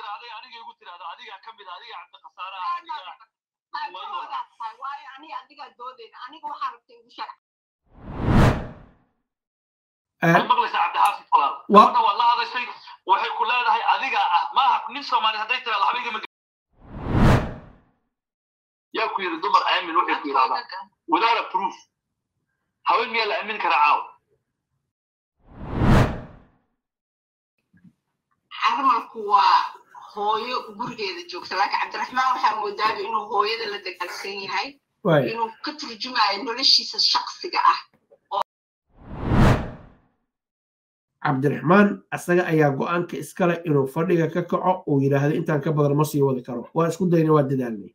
tirahday aniga igu tirahda adigaa ka mid adiga cabdikasaare ah adiga waayo aniga adigaa doodeyna aniga waxaa rabta igu sharc waxay maqlaysaa cabdixaafid walaal gabadha waad la hadashay waxay ku leedahay adiga ah maaha nin soomaali hadday tirahdo waxba igama yaa ku yidhi dumar aamin waxay ku yidhahdaa without a proof haween miyaa la aamin karaa caaw carmalku waa hooyo gurigeeda joogta laakiin cabdiraxmaan waxaa moodaaba inuu hooyada la dagaalsan yahay inuu ka turjumayo noloshiisa shaksiga ah cabdiraxmaan asaga ayaa go-aanka iskale inuu fadhiga ka kaco uu yidhaahdo intaan ka badan ma sii wadi karo waa isku dayna waa dadaalnay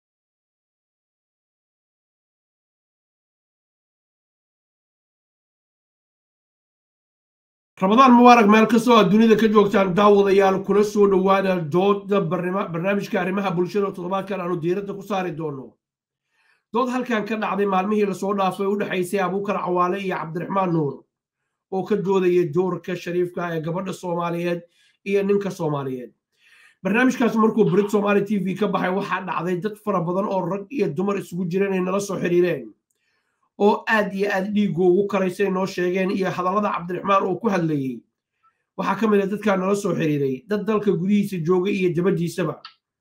ramadaan mubaarak meel kastoo aad dunida ka joogtaan daawadayaal kula soo dhowaada dooda barnaamijka arrimaha bulshada toddobaadkan aanu diiradda ku saari doono dood halkan ka dhacday maalmihii lasoo dhaafay u dhexaysay abuukar cawaale iyo cabdiraxmaan nuur oo ka doodaya doorka shariifka ee gabadha soomaaliyeed iyo ninka soomaaliyeed barnaamijkaas markuu brit somaali t v ka baxay waxaa dhacday dad fara badan oo rag iyo dumar isugu jira inay nala soo xiriireen oo aad iyo aad dhiiggu ugu karaysay noo sheegeen iyo hadallada cabdiraxmaan oo ku hadlayey waxaa ka mid a dadkaa nala soo xiriiray dad dalka gudihiisa jooga iyo dabadiisaba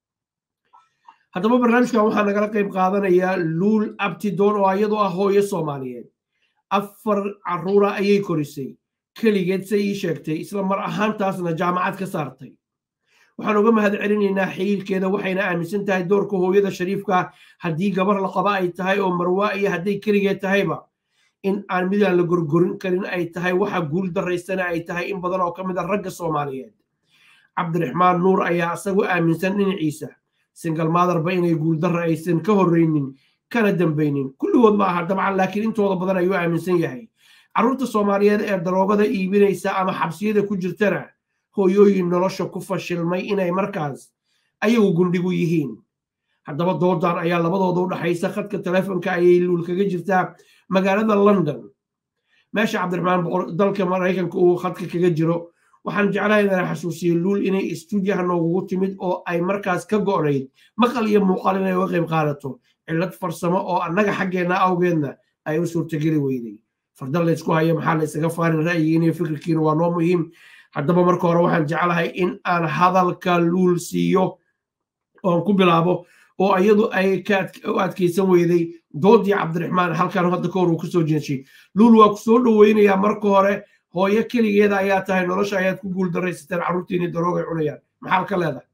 haddaba barnaamijkan waxaa nagala qayb qaadanaya luul abtidoon oo iyadoo ah hooyo soomaaliyeed afar caruura ayay korisay keligeed se ii sheegtay isla mar ahaantaasna jaamacad ka saartay waxaan uga mahad celinaynaa xiriirkeeda waxayna aaminsan tahay doorka hooyada shariifka haddii gabar la qaba ay tahay oo marwaa iyo hadday keligeed tahayba in aan midaan la gorgorin karin ay tahay waxa guul daraysana ay tahay in badan oo ka mid a ragga soomaaliyeed cabdiraxmaan nuur ayaa isagu aaminsan dhinaciisa singal maadarba inay guuldarra aysan ka horreynin kana dambaynin kulligood ma aha dabcan laakiin intooda badan ayuu aaminsan yahay carruurta soomaaliyeed ee daroogada iibinaysa ama xabsiyada ku jirtana hooyooyin nolosha ku fashilmay inay markaas ayagu gundhigu yihiin haddaba doodan ayaa labadooda u dhaxaysa khadka telefonka ayay luul kaga jirtaa magaalada london meesha cabdiraxmaan dalka maraykanka uu khadka kaga jiro waxaan jeclahay inaan xasuusiyo luul inay istuudiyaha noogugu timid oo ay markaas ka go'nayd maqal iyo muuqaal inay uga qayb qaadato cillad farsamo oo annaga xaggeenna awgeedna ay u suurtageli weyday fardan laysku hayo maxaa la ysaga faarin ra'yigiina iyo fikirkiina waa noo muhiim haddaba marka hore waxaan jeclahay in aan hadalka luul siiyo oon ku bilaabo oo iyadu ay u adkaysan weyday doodii cabdiraxmaan halkan hadda ka hor uu kasoo jeeshay luul waa ku soo dhoweynayaa marka hore hooyo keligeeda ayaa tahay nolosha ayaad ku guul daraysateen carruurtiini daroogay cunayaan maxaad ka leedahay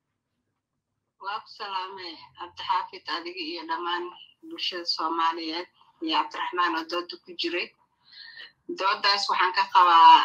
waa ku salaamay cabdixaafid adiga iyo dhammaan bulshada soomaaliyeed iyo cabdiraxmaan oo dooda ku jiray doodaas waxaan ka qabaa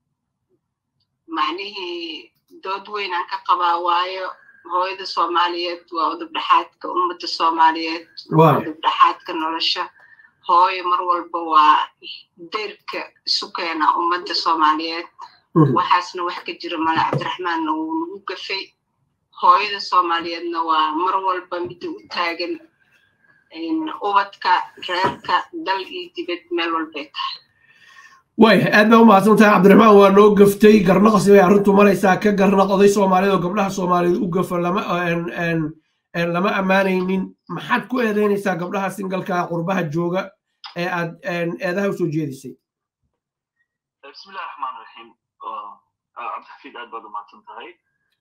macnihii dood weynaan ka qabaa waayo hooyada soomaaliyeed waa udubdhexaadka ummadda soomaaliyeed waa udubdhexaadka nolosha hooyo mar walba waa deyrka isu keena ummadda soomaaliyeed waxaasna wax ka jira male cabdiraxmaanna wuu nagu gafay hooyada soomaaliyeedna waa mar walba midda u taagan ubadka reerka dal iyo dibad meel walbay tahay waaya aad baa u mahadsan tahay cabdiraxmaan waa noo gaftay garnaqsi bay arrintu maraysaa ka garnaq oday soomaaliyeed oo gabdhaha soomaaliyeed u gafa lama lama ammaanaynin maxaad ku eedeynaysaa gabdhaha singalka qurbaha jooga ee aad eedaha usoo jeedisay bismillahi raxmaan raxiim cabdixafiid aad baad u mahadsan tahay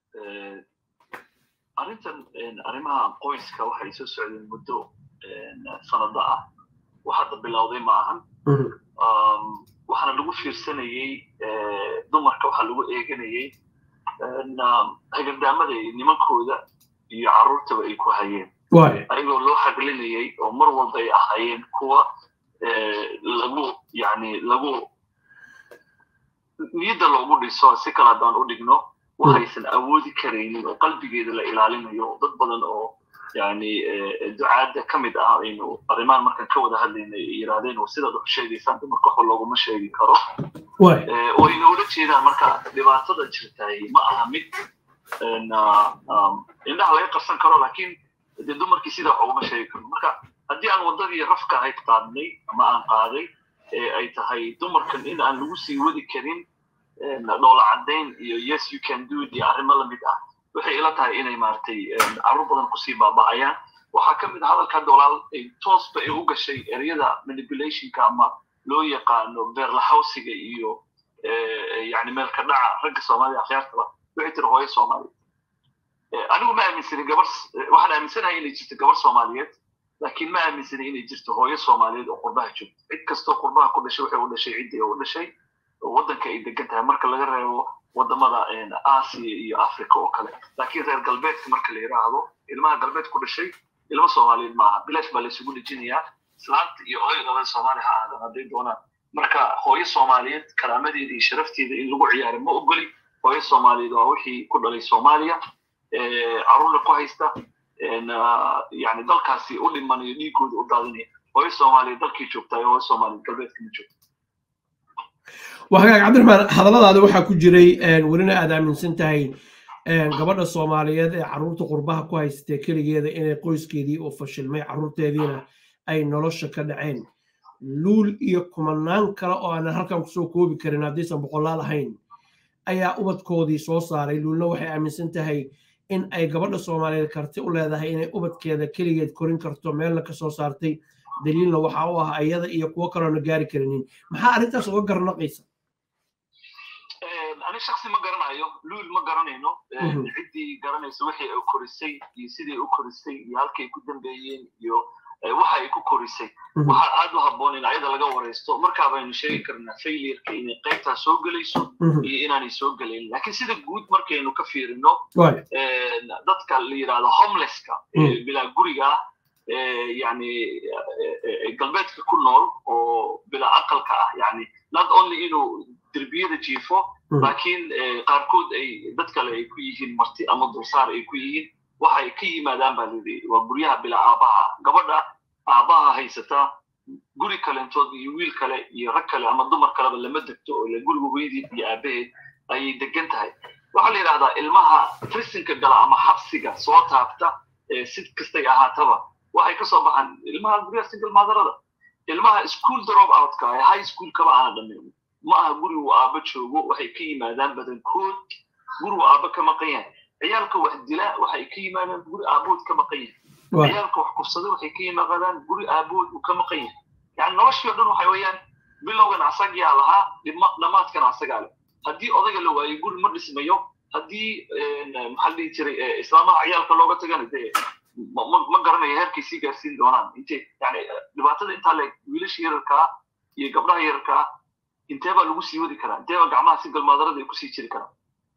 arrintan arrimaha qoyska waxay soo socdeen muddo sanado ah wax hadda bilowday ma ahan waxaana lagu fiirsanayey dumarka waxaa lagu eeganayey hagardaamada nimankooda iyo carruurtaba ay ku hayeen ayagoo loo haglinayey oo mar walba ay ahaayeen kuwa lagu yani lagu niyadda loogu dhiso si kale haddaan u dhigno waxaysan awoodi karaynin oo qalbigeeda la ilaalinayo dad badan oo yani ducaadda ka mid ah aynu arrimaan markaan ka wada hadlaynay yidhahdeen oo sidaad wax sheegaysaan dumarka waxba looguma sheegi karo oo ayna ula jeedaan marka dhibaatada jirtaay ma aha mid indhaha laga qarsan karo laakiin de dumarkii sidaa wax uguma sheegi karo marka haddii aan waddadii rafka ahayd qaadnay ama aan qaaday ay tahay dumarkan in aan lagu sii wadi karin dhoola caddayn iyo yes you can do it iyo arrimo lamid ah waxay ila tahay inay maaragtay carruur badan kusii baaba'ayaan waxaa ka mid a hadalka dolaal ay toosba ay u gashay ereyada manipulationka ama loo yaqaano beerlaxawsiga iyo yani meelka dhaca ragga soomaalida akhyaartaba waxay tiri hooyo soomaaliyeed anigu ma aaminsanin gabar waxaan aaminsanahay inay jirto gabar soomaaliyeed laakiin ma aaminsanin inay jirto hooyo soomaaliyeed oo qurbaha joogto cid kastoo qurbaha ku dhashay waxay u dhashay ciddii u dhashay waddanka ay degan tahay marka laga reebo wadamada aasiya iyo africa oo kale laakiin reer galbeedka marka la yidhaahdo ilmaha galbeed ku dhashay ilmo soomaaliyeed maaha bilaash baa laysugu dhejinayaa islaanta iyo hooyadooda soomaali ha aadan hadday doonaan marka hooyo soomaaliyeed karaamadeeda iyo sharafteeda in lagu ciyaaro ma ogoli hooyo soomaaliyeed waa wixii ku dhalay soomaaliya caruurna ku haysta yani dalkaasi u dhimanayo dhiigooda u daadinaya hooyo soomaaliyeed dalkii joogtaa hooyo soomaaliyeed galbeedka ma joogto wahagaag cabdiraxmaan hadalladaada waxaa ku jiray welina aad aaminsan tahay gabadha soomaaliyeed ee carruurta qurbaha ku haystee keligeeda inay qoyskeedii oo fashilmay carruurteediina ay nolosha ka dhaceen luul iyo kumanaan kale oo aanan halkan kusoo koobi karin haddaysan boqolaal ahayn ayaa ubadkoodii soo saaray luulna waxay aaminsan tahay in ay gabadha soomaaliyeed karti u leedahay inay ubadkeeda keligeed korin karto meelna ka soo saartay daliilna waxa u ah iyada iyo kuwo kaloona gaari karinin maxaa arrintaas uga garnaqaysa ani shaksi ma garanayo luul ma garanayno ciddii garanaysa wixii ay korisay iyo sidii u korisay iyo halkay ku dambeeyeen iyo waxa ay ku korisay waxaa aad u habboon in ayada laga waraysto markaa baynu sheegi karnaa failureka inay qaybtaa soo gelayso iyo inaanay soo gelayn laakiin sida guud markaynu ka fiirino dadka la yidhahdo homelesska bilaa guriga yani galbeedka ku nool oo bilaa aqalka ah yani not only inuu derbiyada jiifo laakiin qaarkood ay dad kale ay ku yihiin marti ama dulsaar ay ku yihiin waxay ka yimaadaan baa lidi waa guryaha bilaa aabbaha gabadha aabbaha haysata guri kalentood iyo wiil kale iyo rag kale ama dumar kaleba lama degto oo ile guriga hooyadeed iyo aabaheed ayay degan tahay waxaa la yidhahdaa ilmaha frisinka gala ama xabsiga soo taabta sid kastay ahaataba waxay ka soo baxaan ilmaha guryaha single maadarada ilmaha school drop outka ee high schoolkaba aana dhammayn ma aha guri uu aabba joogo waxay ka yimaadaan badankood guri uu aabba ka maqan yahay ciyaalka wax dila waxay ka yimaadaan guri aabood ka maqan yahay ciyaalka wax kufsada waxay ka yimaadaan guri aabood uu ka maqan yahay yani noloshii o dhan waxay weeyaan bilowgan asagaa lahaa dhammaadkan asagaa leh haddii odayga la waayo guri ma dhismayo haddii maxaa dhihi jiray islaamaha ciyaalka looga tagana dee ma garanayo heerkay sii gaarsiin doonaan inte yani dhibaatada intaa le wiilasha yararkaa iyo gabdhaha yararkaa intee baa lagu sii wadi karaa intee baa gacmaha single maadarada ay kusii jiri karaan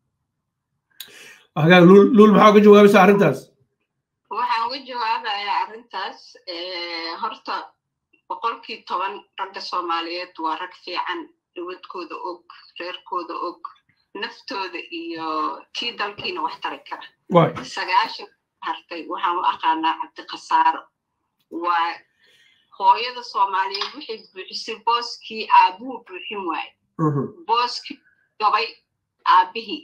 hagaag luul luul maxaa uga jawaabaysaa arrintaas waxaan uga jawaabayaa arrintaas horta boqolkii toban ragga soomaaliyeed waa rag fiican dhawadkooda og reerkooda og naftooda iyo kii dalkiina wax tari kara sagaashan hartay waxaan u aqaanaa cabdikhasaaro waa hooyada soomaaliyeed waxay buuxisay booskii aabuhu buuxin waaye booskii gabay aabihii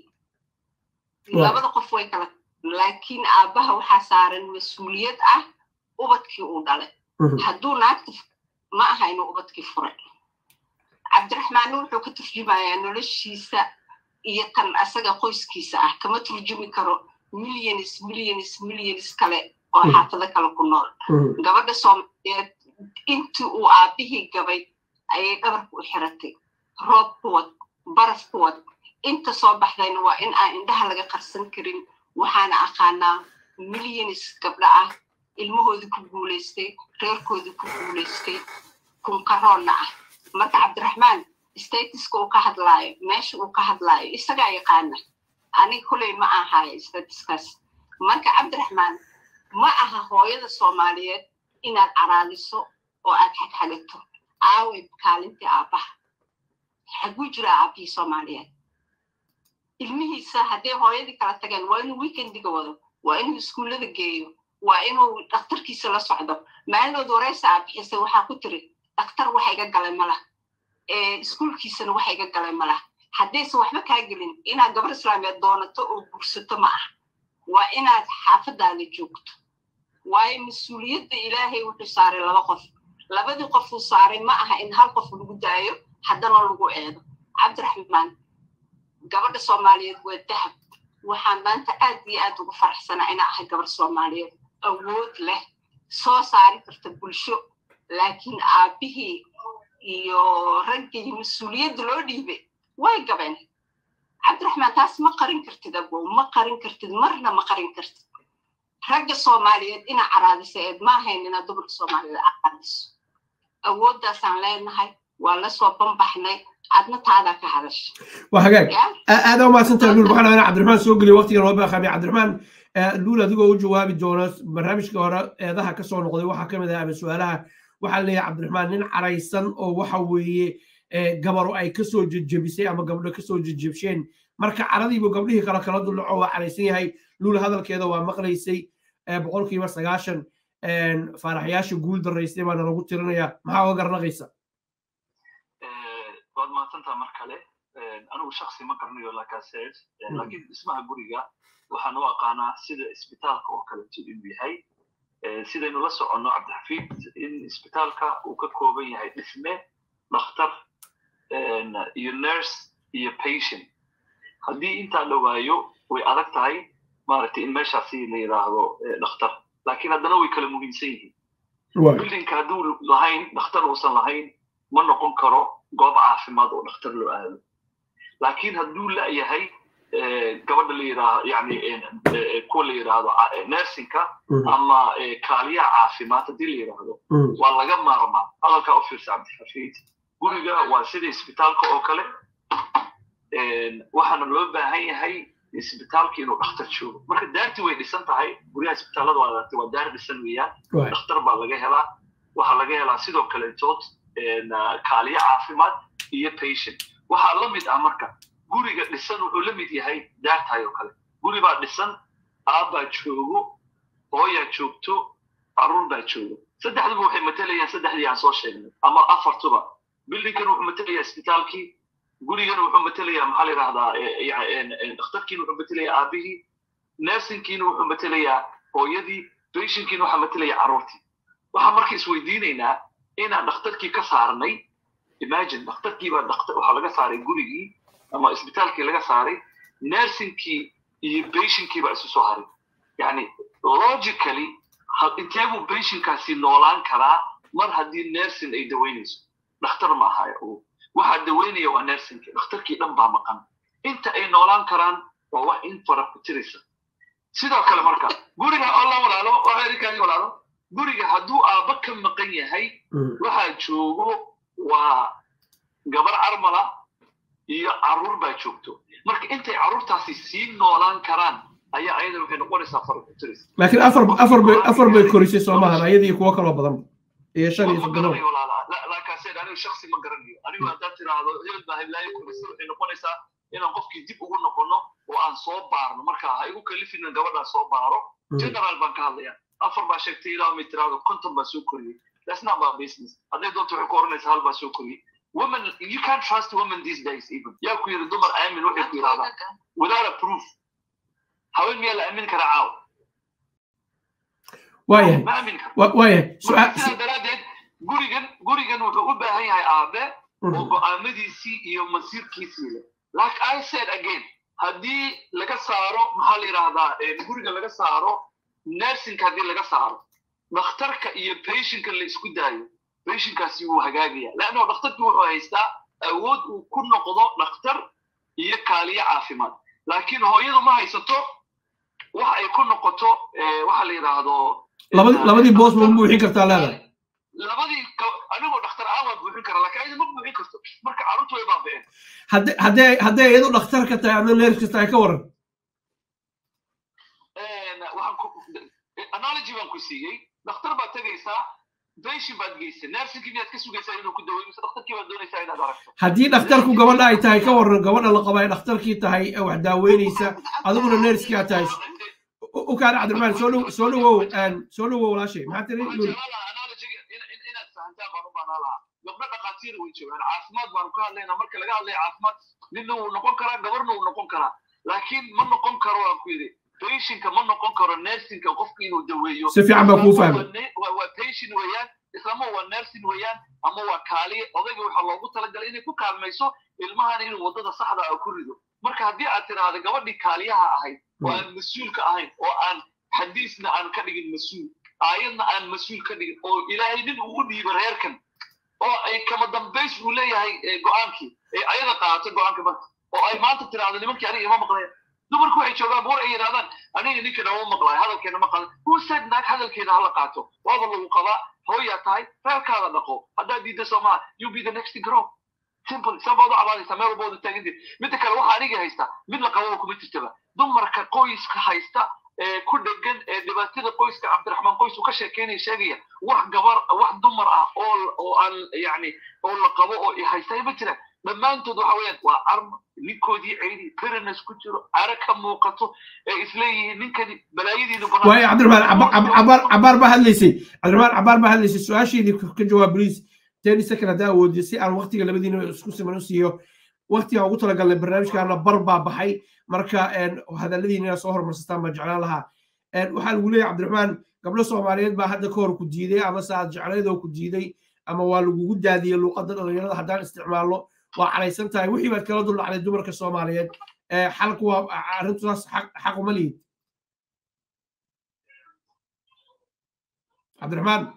labada qof way kala laakiin aabbaha waxaa saaran mas-uuliyad ah ubadkii uu dhalay hadduu naagta ma aha inuu ubadkii furay cabdiraxmaanna wuxuu ka turjumayaa noloshiisa iyo tan asaga qoyskiisa ah kama turjumi karo milyanis milyanis milyanis kale oo xaafado kale ku nool gabadha soomaaliyeed intii uu aabbihii gabay ayay dhabarku u xiratay roob ku wad baraf ku wad inta soo baxdayna waa in aan indhaha laga qarsan karin waxaana aqaanaa milyanis gabdho ah ilmahoodii ku guulaystay reerkoodii ku guulaystay kunkaroonna ah marka cabdiraxmaan statiska uu ka hadlaayo meesha uu ka hadlaayo isagaa yaqaana aniga koley ma ahaayo statiskaas marka cabdiraxmaan ma aha hooyada soomaaliyeed inaad caraadiso oo aad xagxagato aaway kaalintii aabbaha xaguu jira aabbihii soomaaliyeed ilmihiisa hadday hooyadii kala tageen waa inuu weekendiga wado waa inuu iskuullada geeyo waa inuu dhakhtarkiisa la socdo maalinood wareysa aa bixisay waxaa ku tiri dhakhtar waxa iga galay malah iskuulkiisana waxa iga galay malah haddaysan waxba kaa gelin inaad gabar islaameed doonato oo gursato ma ah waa inaad xaafadaada joogto waayo mas-uuliyadda ilaahay wuxuu saaray laba qof labadii qof uu saaray ma aha in hal qof lagu daayo haddana lagu eedo cabdiraxmaan gabadha soomaaliyeed waa dahab waxaan maanta aad iyo aad ugu faraxsanaa inaa ahay gabar soomaaliyeed awood leh soo saari karta bulsho laakiin aabbihii iyo raggii mas-uuliyadda loo dhiibay way gabeen cabdiraxmaan taas ma qarin kartid abow ma qarin kartid marna ma qarin kartid ragga soomaaliyeed inaa caraadisa eed ma ahayn inaa dumarka soomaaliyeed caraadiso awooddaasaan leenahay waa la soo banbaxnay adna taadaa ka hadasha waa hagaag aada umahadsantahay luul waxaan rabaa cabdiraxmaan soo geliyo waqtiga loo baaqaamay cabdiraxmaan luul adigoo u jawaabi doona barnaamijka hore eedaha ka soo noqday waxaa ka mid ah ama su-aalaha waxaa leeyahay cabdiraxmaan nin caraysan oo waxa weeye gabaro ay kasoo jejebisay ama gabdho kasoo jejebsheen marka caradiibu gabdhihii kale kala dullaco waa caraysan yahay luul hadalkeeda waa maqlaysay boqolkiiba sagaashan faaraxyaasha guul daraystay baana lagu tirinaya maxaa oga garnaqaysa waad mahadsantaa mar kale anigu shaksi ma garanayo lakaseed laakiin dhismaha guriga waxaan u aqaanaa sida isbitaalka oo kaleeto inuu yahay sidaynu la soconno cabdixafiid in isbitaalka uu ka kooban yahay dhisme dhakhtar iyo nurse iyo patient haddii intaa la waayo way adag tahay maaragtay in meeshaasi la yidhaahdo dhakhtar laakiin haddana way kala muhiimsan yihiin bildinka hadduu lahayn dhakhtar uusan lahayn ma noqon karo goob caafimaad oo dhakhtar loo aado laakiin hadduu la'yahay gabadha la yidhaahdo yani kuwa la yidhaahdo nersinka ama kaaliyaha caafimaad haddii la yidhaahdo waa laga maarmaa hadalkaa u fiirsa cabdixafiid guriga waa sida isbitaalka oo kale waxaana loo baahan yahay isbitaalka inuu dhakhtar joogo marka daarti way dhisan tahay guryaha isbitaallada waa aragtay waa daar dhisan weeyaan dhakhtar baa laga helaa waxaa laga helaa sidoo kaletood kaaliya caafimaad iyo patient waxaa la mid ah marka guriga dhisan wuxuu la mid yahay daartahay oo kale guri baa dhisan aabbaa joogo hooyaa joogto caruur baa joogo saddexduba waxay matalayaan saddexdii aan soo sheegnay ama afartuba bildinkan wuxuu matelayaa isbitaalkii gurigan wuxuu matelayaa maxaa la yidhahdaa dhakhtarkiina wuxuu matelayaa aabihii nersinkiina wuxuu matelayaa hooyadii patientkiina waxaa matelayaa carruurtii waxaan marka isweydiinaynaa inaan dhakhtarkii ka saarnay imagine dhakhtarkii baa waxaa laga saaray gurigii ama isbitaalkii laga saaray nersinkii iyo patientkii baa isu soo haray yani logically intee buu patientkaasi noolaan karaa mar haddii nersin ay daweynayso dhakhtar ma ahaya waxaa daweynaya waa nersinkii dhakhtarkii dhan baa maqan inta ay noolaan karaan waa wax in fara ku tiraysa sidoo kale marka guriga oo la walaalo waa erikaagi walaalo guriga hadduu aabba ka maqan yahay waxaa joogo waa gabar carmala iyo carruur baa joogto marka intay carruurtaasi sii noolaan karaan ayaa ayada waxay noqonaysaa fara ku tiraysa laakiin afar afar bay afar bay korisay soomahan ayadii kuwo kaloo badan iyo shan iyo soddon laakaaseen anigu shaksi ma garanayo anigu haddaad tiraahdo hebel baa heblaayo korisay waxay noqonaysaa inaan qofkii dib ugu noqono oo aan soo baarno marka ha igu kalifina gabadhaa soo baaro general baan ka hadlaya afar baa sheegtay ilaa may tiraahdo konton baa soo koriyey that's not my business hadday doonto waxay ku oranaysaa hal baa soo koriyey women you can't trust women these days even yaa ku yidhi dumar aamin waxay ku yidhahdaa without a proof haween miyaa la aamin karaa caaw waayahay ma aamin karo waayahay sidaa daraaddeed gurigan gurigan wuxuu u baahan yahay aabe oo go'aamadiisii iyo masiirkiisii leh like i said again haddii laga saaro maxaa la yidhaahdaa guriga laga saaro nersinka haddii laga saaro dhakhtarka iyo patientka la isku daayo patientkaasi wuu hagaagaya leanno dhakhtarkii wuxuu haystaa awood uu ku noqdo dhakhtar iyo kaaliyo caafimaad laakiin hooyadu ma haysato wax ay ku noqoto waxa la yidhaahdo labadii boos ma buuxin kartaa leedahay labadii anigoo dhakhtar aan waan buuxin karaa laakiin ayada ma buuxin karto marka carruurtu way baaba'een hadday hadday hadday iyadu dhakhtar ka tahay adna neerska tahay ka waran waxaan ku analogy baan ku siiyey dhakhtar baad tegaysaa patient baad geysay nersinkii miyaad ka sugaysaa inuu ku daweeyo mise dhakhtarkii baad doonaysaa inaad aragto haddii dhakhtarku gabadha ay tahay ka waran gabadha la qaba ay dhakhtarkii tahay ee wax daaweynaysa adiguna neerskii aad tahay u kaana cabdiraxmaan soo dhow soo dhowow soo dhowow walaashay maxaa tiri inaad fahantaan baan u baanaa lahaa gabdho dhakhaatiir way joogaan caafimaad baanu ka hadlaynaa marka laga hadlaya caafimaad ninna wuu noqon karaa gabarna wuu noqon karaa laakiin ma noqon karo waan ku yidhi patientka ma noqon karo nersinka qofka inuu daweeyo si fiican baa kuu fahmay waa patient weeyaan islama waa nersin weeyaan ama waa kaaliye odayga waxaa loogu talagalay inay ku kaalmayso ilmahan inuu waddada saxda ah ku rido marka haddii aad tiraahdo gabadhii kaaliyaha ahayd oo aan mas-uulka ahayn oo aan xadiisna aan ka dhigin mas-uul aayadna aan mas-uul ka dhigin oo ilaahay nin uu u dhiiba reerkan oo ay kama dambays uu leeyahay go-aankii ay ayada qaadato go-aanka marka oo ay maanta tiraahdo nimankii aniga ima maqlayan dumarku waxay joogaan buur ay yidhahdaan aniga ninkana uma maqlayo hadalkeena ma qadan who said naag hadalkeeda hala qaato waaba lagu qabaa hooyaa tahay reerkaada dhaqo haddaad diidda soomaa you be the next grow simple sabaad u cabaadaysaa meel walba wada taaganteed midda kale waxaa aniga haysta mid la qababa kuma jirtaba dumarka qoyska haysta ee ku dhegan ee dhibaatada qoyska cabdiraxmaan qoys uu ka sheekeynaya sheegaya wax gabar wax dumar ah oo oo aan yacni oo la qabo oo haysta ma jiraan dhammaantood waxa weeyaan waa arma ninkoodii ceydi berinas ku jiro cara ka muuqato ee isleeyihiin ninkani balaayadiinu waayo cabdiraxmaan cabaar cabaar baa hadlaysay cabdiraxmaan cabaar baa hadlaysay su-aasheedii ka jawaab please ten second haddaa awoodiyo si aan waqtiga labadiina isku siman u siiyo waqtiga ugu talagalnay barnaamijkaana bar baa baxay marka hadalladiina inaad soo hormarsataan baan jeclaan lahaa waxaa lagu leeyahay cabdiraxmaan gabdho soomaaliyeed baa hadda ka hor ku diiday ama se aad jecleed oo ku diiday ama waa lagugu daadiyey luuqadda dhalinyarada haddaan isticmaalno waa calaysan tahay wixii baad kala duldhacday dumarka soomaaliyeed xalku waa arrintaas xaq uma lihid cabdiraxmaan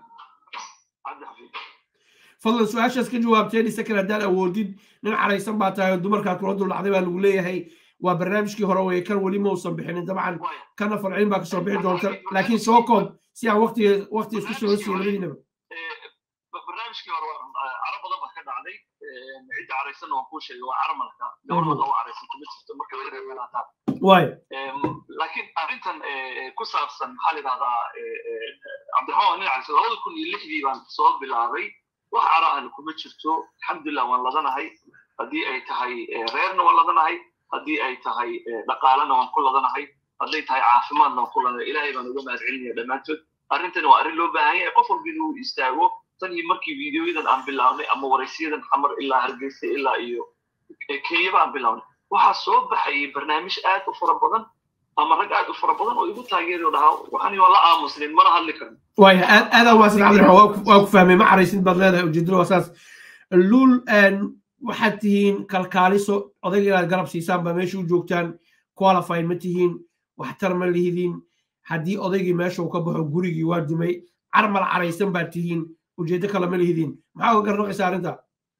fadlan su-aashaas ka jawaabteen second haddaan awoodid nin calaysan baa tahay oo dumarkaad kula duldhacday baa lagu leeyahay waa barnaamijkii hore weye kan weli ma uusan bixinin dabcan kana falcin baa kasoo bixi doonta laakiin soo koob si aan waqtiga waqti isku soo siiyo labadiinaba barnaamijkii hore carab badan baa ka dhacday cidda caraysanna waan kuu sheegay waa caramalka gabadhooda oo caraysan kuma jirto marka laga reeb melaataan waayo laakiin arrintan ku saabsan maxaa la yidhahdaa cabdiraxmaan nin caraysan labada kun iyo lixdii baan soo bilaabay wax cara ahna kuma jirto alxamdulilah waan ladanahay haddii ay tahay reerna waan ladanahay haddii ay tahay dhaqaalena waan ku ladanahay hadday tahay caafimaadna waan ku ladanahay ilaahay baan uga mahad celinaya dhammaantood arrintani waa arrin loo baahan yahay qof walba inuu istaago tan iyo markii videoyadan aan bilaabnay ama waraysiyadan xamar ilaa hargeysa ilaa iyo kenyaba aan bilaabnay waxaa soo baxayay barnaamij aad u fara badan ama rag aad u fara badan oo igu taageeri oo dhahaa waxani waa la aamusnin mana hadli karno waaya aad aadaan waasan cabdiraxmaan waa ku fahmay ma caraysid baad leedahay ujeedada waa saas luul waxaad tihiin kalkaaliso odayga inaad garab siisaan baa meesha u joogtaan qualify ma tihiin waxtar ma lihidiin haddii odaygii meesha uu ka baxo gurigii waa dumay carmal caraysan baad tihiin ujeedo kale ma lihidiin maxaa uga garnaqaysa arrinta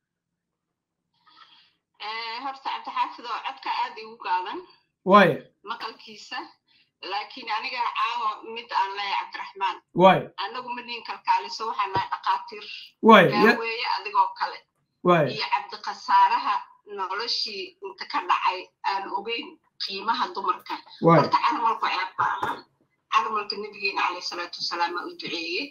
horta cabdixaafid oo codka aad igu gaaban waaya maqalkiisa laakiin aniga caawa mid aan leeyahay cabdiraxmaan waaya anagu ma dhihin kalkaaliso waxaan nahay dhaqaatiir waaya daaweeye adigoo kale waaya iyo cabdiqasaaraha noloshii inta ka dhacay aan ogeyn qiimaha dumarka waaya horta carmalku ceeb ba aha carmalka nabigeena caleyh salaatu wasalaam aa u duceeyey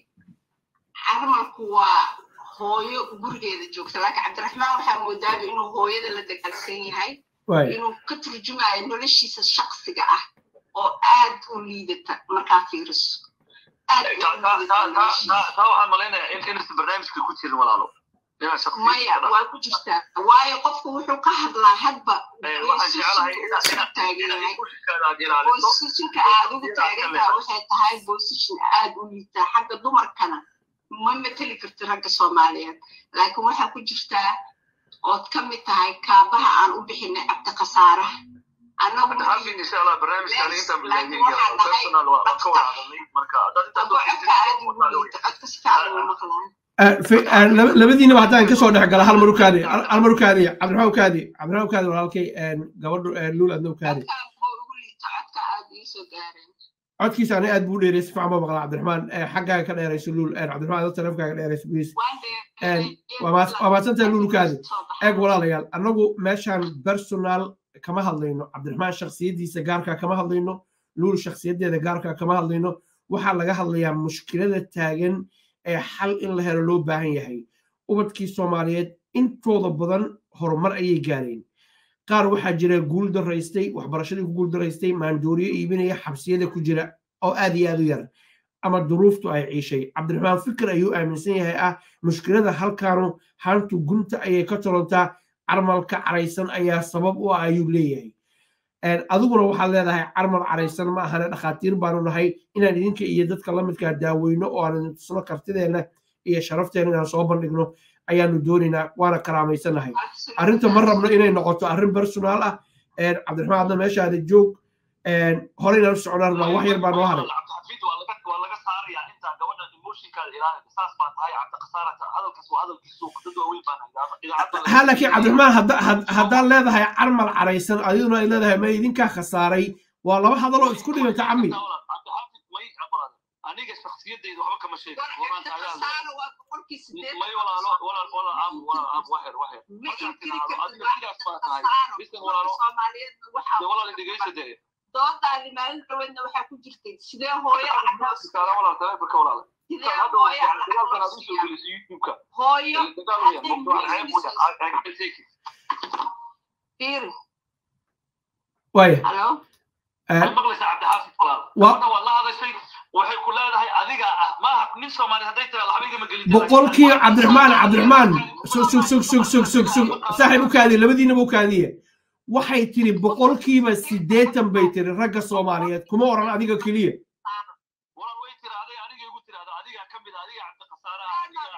carmalku waa hooyo gurigeeda joogta laakiin cabdiraxmaan waxaa moodaaba inuu hooyada la dagaalsan yahay waaya inuu ka turjumayo noloshiisa shaksiga ah oo aad u liidata markaa fiiriso aad u liidata noloshiisa. taa waxaan malaynayaa in inaysan barnaamijka ku jirin walaalo inaan shakhsiyaad maya ka waa ku jirtaa waayo qofku wuxuu ka hadlaa hadba Eh, waxaan jecelahay inaad inaad taagan inaad yahay kushinkaada aad ilaaliso bosishinka aad ugu taagantaha waxay tahay bosishin aad u liitaa xagga dumarkana ma mateli karti ragga soomaaliyeed laakiin waxaa ku jirtaa ood ka mid tahay kaabaha aan u bixinay cabdiqasaaraha annagu xafin insha allah barnaamijkan intaan Laakiin bilaabin waxaan nahay personal waa waan ka wada hadalnay marka haddaad intaas abo codka aad ugu liita codka si fiican ugu maqlaan labadiinaba haddaan kasoo dhex gala hal mar ukaadi hal mar ukaadi cabdiraxmaan ukaadi cabdiraxmaan ukaadi walaalkay gabadhu luul adna ukaadi codka buu ugu liita codka aad iisoo gaareen codkiisa ani aad buu dheerey si fiican baa maqlaa cabdiraxmaan xaggaaga ka dheerayso luul cabdiraxmaan adoo taleefonkaaga dheerayso please waa mahadsantahay luul ukaadi eeg walaalayaal annagu meeshaan personal kama hadlayno cabdiraxmaan shaksiyaddiisa gaarkaa kama hadlayno luul shaksiyaddeeda gaarkaa kama hadlayno waxaa laga hadlayaa mushkilada taagan ee xal in la helo loo baahan yahay ubadkii soomaaliyeed intooda badan horumar ayay gaareen qaar waxaa jira guul daraystay waxbarashadii ku guul daraystay maandooriyo iibinaya xabsiyada ku jira oo aad iyo aad u yar ama duruuftu ay ciishay cabdiraxmaan fikir ayuu aaminsan yahay ah mushkilada halkaanu hantu gunta ayay ka tolontaa carmalka caraysan ayaa sabab u ah ayuu leeyahay adiguna waxaad leedahay carmal caraysan ma ahane dhakhaatiir baanu nahay inaan idinka iyo dadka la midkaa daaweyno oo aan tusno kartideenna iyo sharafteena inaan soo bandhigno ayaanu doonaynaa waana karaamaysanahay arrinta ma rabno inay noqoto arrin personaal ah cabdiraxmaan adna meeshaada joog horeyna u socdaan baa wax yar baa noo haray cabdixafiid waa laga waa laga saarayaa intaa gabadha emotionkaada ilaalinta saas baa tahay cabdiqasaarata hadalkaas waa hadalkiisu dad waaweyn baan idaacadda ha laakiin cabdiraxmaan haddaad leedahay carmal caraysan adiguna ay leedahay ma idinkaa khasaaray waa laba hadaloo isku dhiganta cami cabdixaafid may aqbalada aniga shaksiyadayda waxba kama sheegin waraan taagaa may walaalo walaal walaal aam walaal aam waxer waxer markaan tiraahdo adiga sidaas baa tahay bisan walaalo dee walaal dhegeysa dee doodaadi maalin dhaweedna waxaa ku jirtay sidee hooyo kaala walaal taleefanka walaal sidee hooyo dagaalkan aad usoo gelisay youtube-ka hooyo dagaal fiiri waaya halo waxay maqlaysaa cabdixaafid walaal gabadha waa la hadashay waxay ku leedahay adiga ah maaha nin soomaali hadday tiraado habeenka ma gelin boqolkii cabdiraxmaan cabdiraxmaan sug sug sug sug sug sug sug saaxiib u kaadiye labadiinaba u kaadiye waxay tiri boqolkiiba siddeetan bay tiri ragga soomaaliyeed kuma oran adiga keliya walaal way tiraaday aniga igu tiraada adiga ka mid adiga cabdiqasaaraha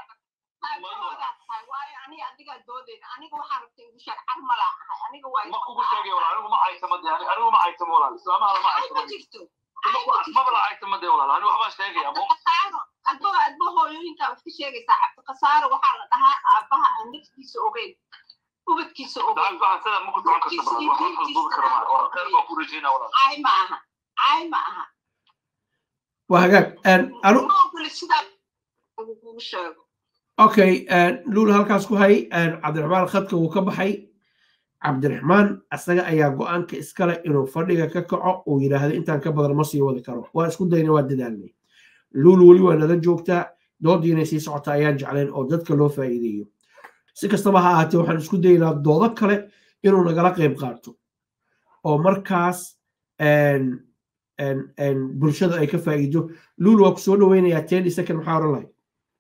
ma kugu sheegay walaal anigu ma caysama de anigu ma caysamo walaal islaamaha lama caysamo maba la caysama de walaal anigu waxbaan sheegaya mo adba adba hooyooyinkaa wax ka sheegaysaa cabdiqasaaro waxaa la dhahaa aabbaha aan naftiisa ogeyn ubadkiisa ogeyn waxaan sida ma ku socon karta walaal waxaan kala duubi kara maa walaal khayr baa ku rajeynaa walaal caay ma aha caay ma aha waa hagaag anu ma ogoli sidaa kugu sheego okay luul halkaas ku hay cabdiraxmaan khadka wuu ka baxay cabdiraxmaan asaga ayaa go-aanka iskale inuu fadhiga ka kaco uu yidhaahdo intaan ka badan ma sii wadi karo waa isku dayna waa dadaalnay luul weli waa nala joogtaa doodii inay sii socota ayaan jeclayn oo dadka loo faa'iideeyo si kastaba ha ahaatee waxaan isku daynaa doodo kale inuu nagala qayb qaato oo markaas bulshada ay ka faa'iido luul waa ku soo dhoweynayaa ten second maxaa oran lahay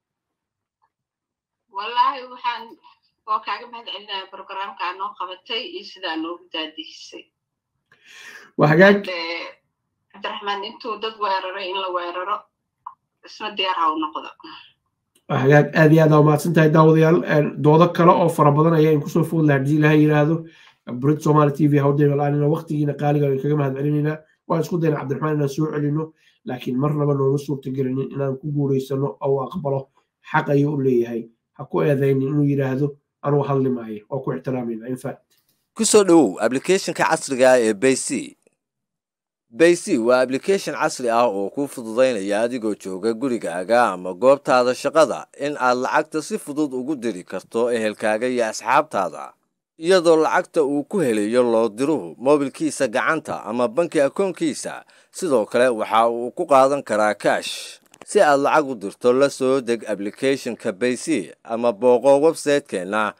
wallaahi waxaan waa kaaga mahad celinaya programkaa noo qabatay iyo sidaa noogu daadihisay waa hagaag cabdiraxmaan intuu dad weeraray in la weeraro isna diyaar ha u noqdo waa hagaag aad iyo aad aa umahadsan tahay daawadayaal doodo kale oo fara badan ayaa in kusoo food lahaa hadii ilaha yidhaahdo brit somali t v hawdaymalaanin waqtigiina qaaliga ay kaga mahad celinaynaa waan isku dayna cabdiraxmaan inaan soo celino laakiin marnaba nooma suurta gelinin inaan ku guuraysano oo aqbalo xaq ayuu u leeyahay ha ku eedaynin inuu yidhaahdo anuu hadli maayo waa ku ixtiraamayna infact ku soo dhowow ablicathonka casriga ah ee bayc bayc waa ablication casri ah oo kuu fududaynaya adigoo jooga gurigaaga ama goobtaada shaqada in aad lacagta si fudud ugu diri karto ehelkaaga iyo asxaabtaada iyadoo lacagta uu ku helayo loo diruhu moobilkiisa gacanta ama banki akoonkiisa sidoo kale waxa uu ku qaadan karaa kaash si aad lacag u dirto la soo deg ablicathonka bayc ama booqo websaytekeenna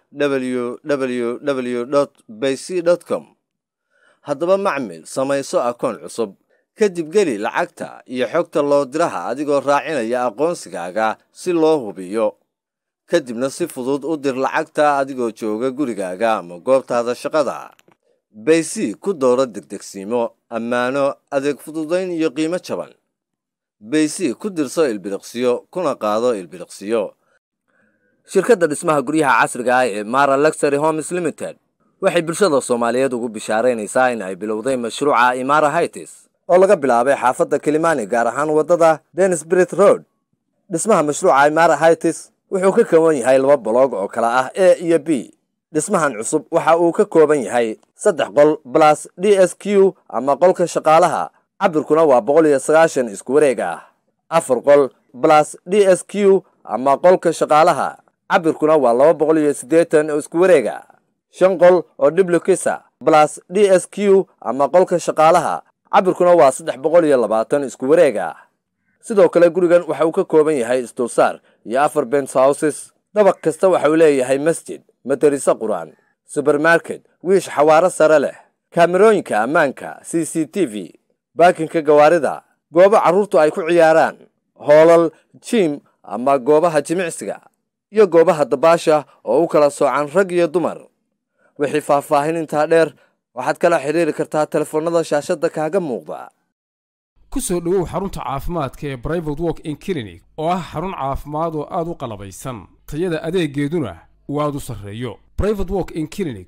www bayc com haddaba macmil samayso akoon cusub kadib geli lacagta iyo xogta loo diraha adigoo raacinaya aqoonsigaaga si loo hubiyo kadibna si fudud u dir lacagta adigoo jooga gurigaaga ama goobtaada shaqada bayc ku dooro degdegsiimo ammaano adeeg fududayn iyo qiimo jaban bayc ku dirso ilbiriqsiyo kuna qaado ilbiriqsiyo shirkadda dhismaha guryaha casriga ah ee mara luxury homes limited waxay bulshada soomaaliyeed ugu bishaaraynaysaa in ay bilowday mashruuca imara hightis oo laga bilaabay xaafadda kilimani gaar ahaan waddada denisbrit road dhismaha mashruuca imara hightis wuxuu ka kooban yahay laba boloog oo kala ah a iyo b dhismahan cusub waxa uu ka kooban yahay saddex qol balas d s q ama qolka shaqaalaha cabirkuna waa boqol iyo sagaashan isku wareeg ah afar qol balas d s q ama qolka shaqaalaha cabirkuna waa laba boqol iyo siddeetan oo isku wareega shan qol oo diblokisa balas d s q ama qolka shaqaalaha cabirkuna waa saddex boqol iyo labaatan isku wareega sidoo kale gurigan waxa uu ka kooban yahay isdulsaar iyo afar bens houses dabaq kasta waxa uu leeyahay masjid madariso qur-aan subermarket wiish xawaaro sare leh kaamerooyinka ammaanka c c t v baakinka gawaarida goobo carruurtu ay ku ciyaaraan hoolal jiim ama goobaha jimicsiga iyo goobaha dabaasha oo u kala soocan rag iyo dumar wixii faahfaahin intaa dheer waxaad kala xidhiiri kartaa telefoonnada shaashadda kaaga muuqda ku soo dhowow xarunta caafimaadka ee brivate walk in clinic oo ah xarun caafimaad oo aad u qalabaysan tayada adeegeeduna uu aad u sarreeyo brivate walk in clinic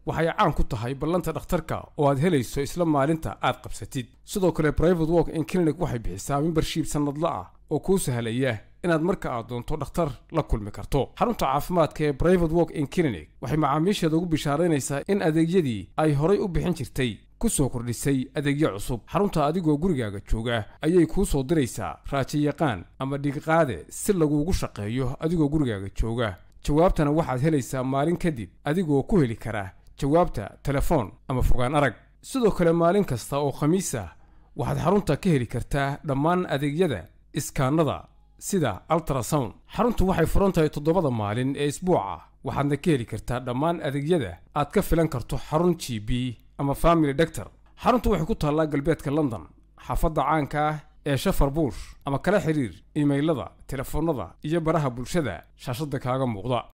waxay caan ku tahay ballanta dhakhtarka oo aad helayso isla maalinta aad qabsatid sidoo kale private walk in clinic waxay bixisaa membership sannadla ah oo kuu sahlaya inaad marka aad doonto dhakhtar la kulmi karto xarunta caafimaadka ee private walk in clinic waxay macaamiisheeda ugu bishaaraynaysaa in adeegyadii ay horay u bixin jirtay ku soo kordhisay adeegyo cusub xarunta adigoo gurigaaga jooga ayay kuu soo diraysaa raajiyaqaan ama dhigiqaade si laguugu shaqeeyo adigoo gurigaaga jooga jawaabtana waxaad helaysaa maalin kadib adigoo ku heli kara jawaabta telefoon ama fogaan arag sidoo kale maalin kasta oo khamiis ah waxaad xarunta ka heli kartaa dhammaan adeegyada iskaanada sida altrasound xaruntu waxay furan tahay toddobada maalin ee isbuuca waxaadna ka heli kartaa dhammaan adeegyada aad ka filan karto xarun g b ama family doctor xaruntu waxay ku taallaa galbeedka london xaafadda caanka ah ee shafar buush ama kala xiriir iimaylada telefoonnada iyo baraha bulshada shaashadda kaaga muuqda